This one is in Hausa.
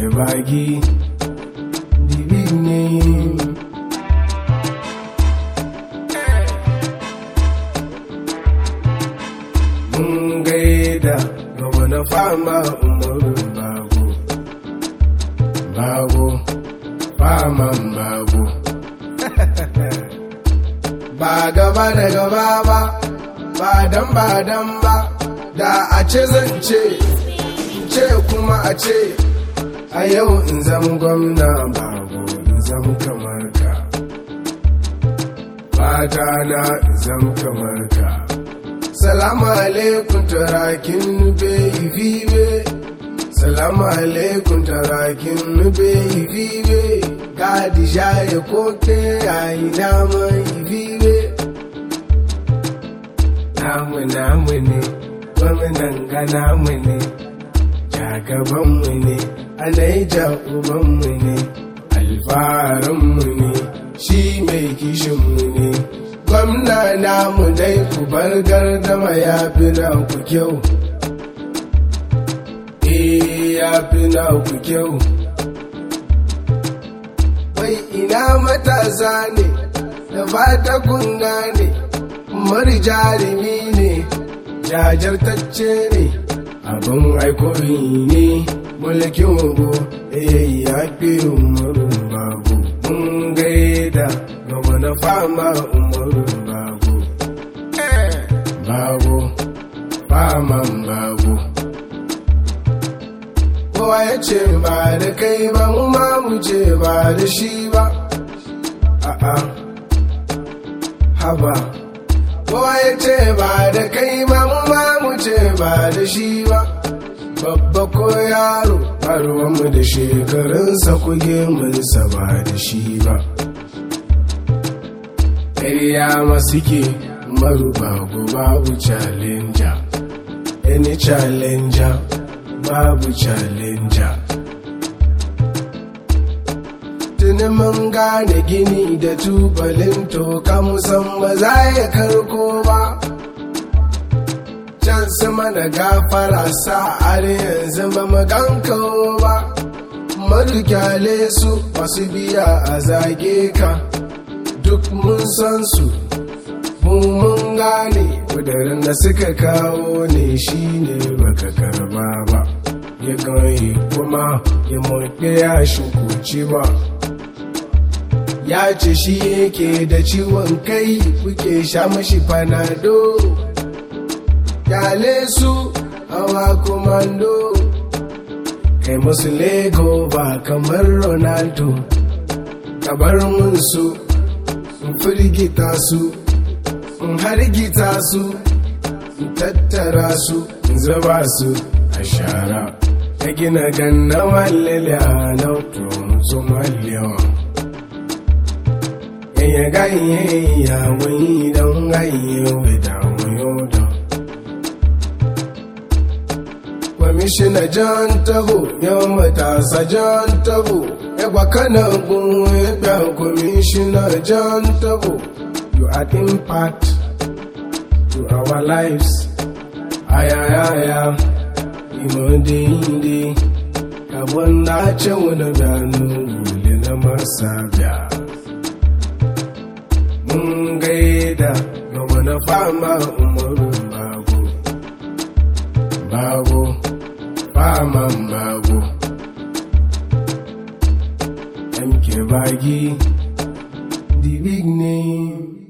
bagi the big name mun gaida gaba na fama umaru bago bago faman bago ba gaba da gaba ba ba dan ba dan ba da a ce zan ce ce kuma a ce a yau in zama gwamna bago in zama kamar ka fata na in zama kamar ka salamu alaikum tarakin nube ifibe salamu alaikum tarakin nube ifibe gadi shaye koke yayi dama ifibe namu namu ne gwamnan ga namu ne jagabanmu ne alaija ubanmu ne alfaharinmu ne shi mai kishinmu ne gwamna namu dai ku bar gardama ya fi na ku kyau eh ya fi na ku kyau wai ina matasa ne da fata kun gane mari jarumi ne jajirtacce ne abin aikori ne mulkin ugu eh ya fi umaru babu mun gaida gaba na fama umaru babu babu faman babu kowa ya ce ba da kai ba mu ma mu ce ba da shi ba a'a haba kowa ya ce ba da kai ba mu ma mu ce ba da shi ba babba ko yaro mu da shekarunsa kuge munsa ba da shi ba ƙarya masu ke maruba babu challenger any challenger babu challenger tuni mun gane gini da tubalin toka musamman za ya karko ba can sama da gafara sa har yanzu ba maganka ba madukyale su masu biya a zage ka duk mun san su mun gane kudurin da suka kawo ne shine baka karba ba ya gani kuma ya mutu ya shukuci ba ya ce shi yake da ciwon kai kuke sha mashi fanado kyale su hawa komando kai musu lego ba kamar ronaldo kabar mun su in firgita su in hargita su in tattara su in zuba su a shara ta gina ganna wallele a nautun su mallewa yanya ganye ya wani don ganye wida wayo da kwamishina jan tabo yau matasa jan tabo yagwa kanan gun ya kwamishina jan tabo you add impact to our lives. Ayayaya, imode inde, kabon na ce wani gano wule na masabia. Mun gaida ga wani fama umaru bago, bago, faman bago. MK Bagi, the big name.